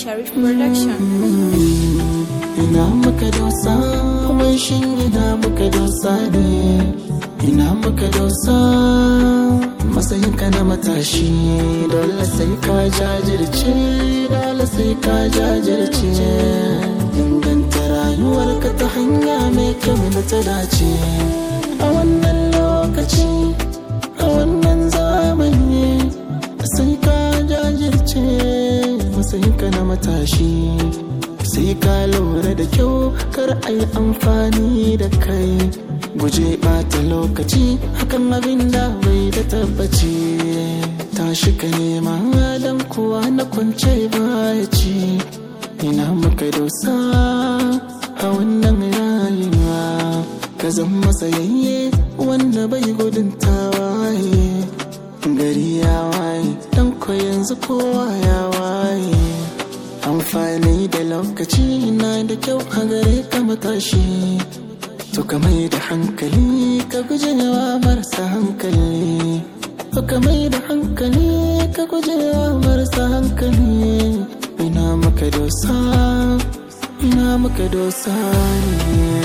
Sharif Production. ina muka dosa kuma shin ina muka dosa ne ina muka dosa matsayinka na matashi dole sai ka jajirce dole sai ka jajirce inganta rayuwarka ta hanya mai kyau da ta dace a wannan lokaci a wannan zamani sai ka jajirce matsayinka na matashi sai ka lura da kyau kar a yi amfani da kai guje bata lokaci hakan abin da bai da tabbaci tashi ka nema dan kuwa na kwance baya ci ina muka dosa a wannan rayuwa ka zama sayayye wanda bai gudun tawaye gari ya waye dan ko yanzu kowa ya waye amfani da lokaci na da kyau a gare ka matashi to ka mai da hankali ka guje wa marasa hankali to ka mai da hankali ka guje wa marasa hankali ina maka dosa ina maka dosa ne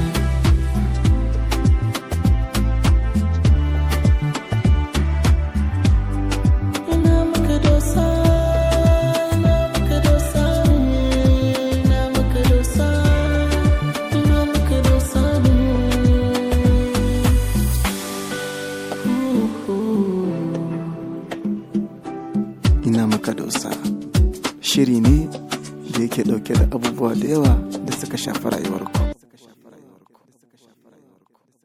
ina maka dosa ina maka dosa ina maka dosa ina maka dosa ina maka dosa shiri ne da yake dauke da abubuwa da yawa da suka shafi rayuwarku